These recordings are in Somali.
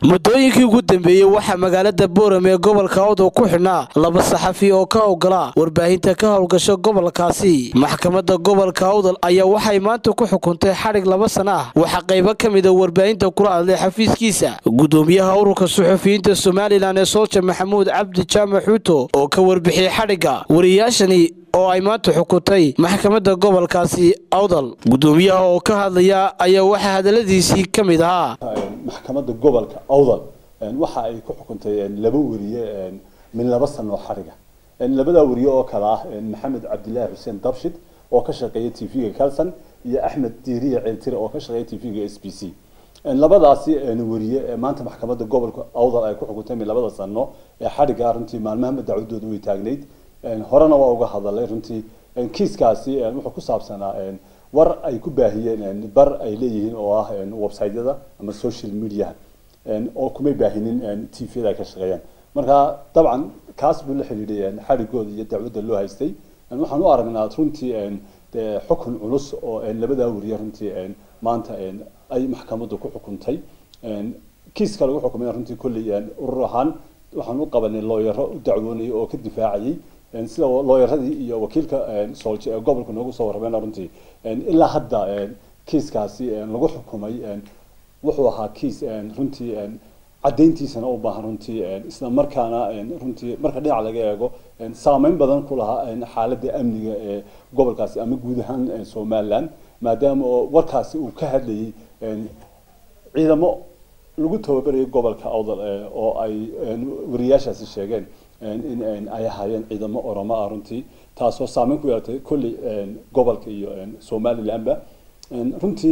muddooyinkii ugu dambeeyey waxaa magaalada booram ee gobolka awdal ku xidhnaa laba saxafi oo ka howgala warbaahinta ka howlgasha gobolkaasi maxkamadda gobolka awdal ayaa waxay maanta ku xukuntay xadhig laba sana ah waxaa qaybo ka mida warbaahinta kula hadlay xafiiskiisa gudoomiyaha ururka suxufiyiinta somalilan ee soolja maxamuud cabdi jaamac xuuto oo ka warbixiyey xadhigga wariyaashani oo ay maanta xukuntay maxkamadda gobolkaasi awdal gudoomiyaha oo ka hadlaya ayaa waxaa hadaladiisii ka mid ahaa maxkamadda gobolka awdal waxa ay ku xukuntay laba weriye min laba sano oo xariga labadaa weriye oo kale ah maxamed cabdilaahi xuseen dabshid oo ka shaqeeya t v-ga calson iyo axmed diiriye ceeltire oo ka shaqeeya t v-ga s b c labadaasi weriye maanta maxkamadda gobolka awdal ay ku xukuntay min labada sano ee xadhiga runtii maalmaha dacwadooda way taagnayd horena waa uga hadalay runtii kiiskaasi wuxuu ku saabsanaa war ay ku baahiyeen bar ay leeyihiin oo ah websiteyada ama social media oo kumay baahinin t v-da ay ka shaqeeyaan marka dabcan kaas buu la xidhiidhay xadhigooda iyo dacwadda loo haystay waxaan u aragnaa runtii de xukun culus oo labadaa weriye runtii maanta ay maxkamaddu ku xukuntay kiiska lagu xukumay runtii kolley urur ahaan waxaan u qabanay looyaro u dacwoonayay oo ka difaacayay sida looyaradii iyo wakiilka soolje ee gobolka noogu soo warrameen runtii ilaa hadda kiiskaasi lagu xukumay wuxuu ahaa kiis runtii caddayntiisana u baahan runtii isla markaana runtii marka dhinac laga eego saameyn badan ku lahaa xaaladda amniga ee gobolkaasi ama guud ahaan somaliland maadaama oo warkaasi uu ka hadlayay ciidamo lagu tababarayay gobolka awdal oo ay wariyaashaasi sheegeen in ay ahaayeen ciidamo oromo ah runtii taasoo saameyn ku yeelatay kolley gobolka iyo somalilandba runtii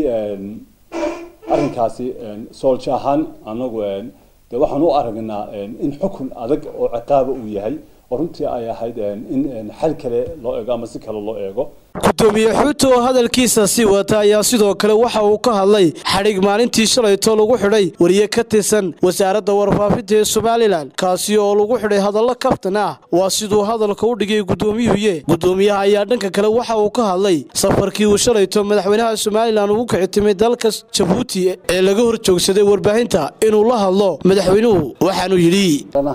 arrinkaasi soolja ahaan anagu de waxaan u aragnaa in xukun adag oo ciqaaba uu yahay oo runtii ay ahayd in xal kale loo eego ama si kale loo eego gudoomiye xuuto oo hadalkiisa sii wata ayaa sidoo kale waxa uu ka hadlay xadhig maalintii shalayto lagu xidhay wariye ka tirsan wasaaradda warfaafinta ee somalilan kaasi oo lagu xidhay hadallo kaftan ah waa siduu hadalka u dhigay gudoomiyuhuye gudoomiyaha ayaa dhanka kale waxa uu ka hadlay safarkii uu shalayto madaxweynaha somalilan ugu kicitimay dalka jabuuti ee laga hor joogsaday warbaahinta inuu la hadlo madaxweynuhu waxaanuu yidhi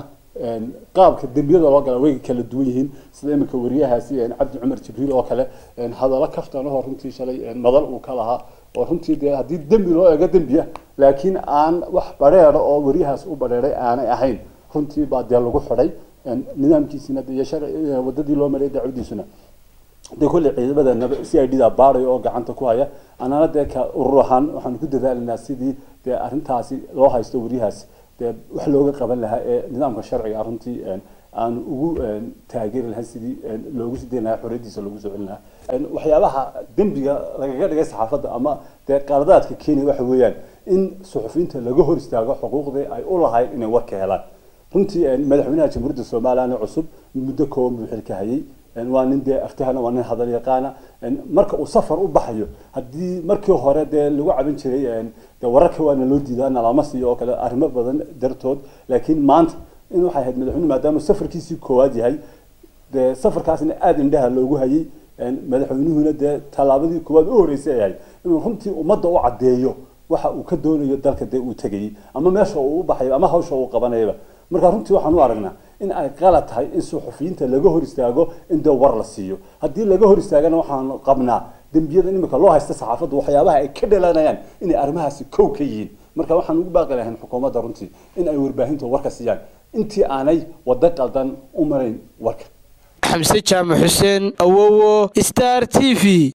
qaabka dembiyada loo gala way kala duwan yihiin sida iminka wariyahaasi cabdi cumar jibriil oo kale hadallo kaftanahoo runtii shalay madal uu ka lahaa oo runtii dee haddii dembi loo eego dembiya laakiin aan wax badheera oo wariyahaas u badheeray aanay ahayn runtii baa dee lagu xidhay nidaamkiisina iyo wadadii loo maray dacwadiisuna dee kolley ciidamada c i d da baarayo oo gacanta ku haya anana dee ka urur ahaan waxaanu ku dadaalinaa sidii dee arrintaasi loo haysto wariyahaasi dee wax looga qaban lahaa ee nidaamka sharciga runtii aan ugu taageeri lahayn sidii loogu sii dayn lahaa xorriyadiisa loogu soo celin lahaa waxyaabaha dembiga lagaga dhigay saxaafadda ama dee qaladaadka kenya waxa weeyaan in suxufiyiinta laga hor istaago xuquuqdii ay u lahayd inay warka helaan runtii madaxweynaha jamhuuriyadda somaliland cusub muddo kooban buu xilka hayay waa nin dee aftahana waa nin hadal yaqaana marka uu safar u baxayo haddii markii hore dee lagu cabin jiray de wararka waana loo diidaa nalama siiyo oo kale arrimo badan dartood laakiin maanta in waxay ahayd madaxweyne maadaama safarkiisii koowaad yahay dee safarkaasna aada indhaha loogu hayay madaxweynuhuna dee tallaabadii koowaad u horeysay ay ahayd inuu runtii ummadda u caddeeyo waxa uu ka doonayo dalka dee uu tegayay ama meesha uu u baxayo ama hawsha uu qabanayaba marka runtii waxaan u aragnaa in ay qalad tahay in suxufiyiinta laga hor istaago in dee war la siiyo haddii laga hor istaagana waxaan qabnaa dembiyada imika loo haysta saxaafaddu waxyaabaha ay ka dhalanayaan inay arrimahaasi kow ka yihiin marka waxaan ugu baaqi lahayn xukuumadda runtii in ay warbaahinta warka siiyaan intii aanay waddo qaldan u marayn warka xamse jaamac xuseen awowo star t v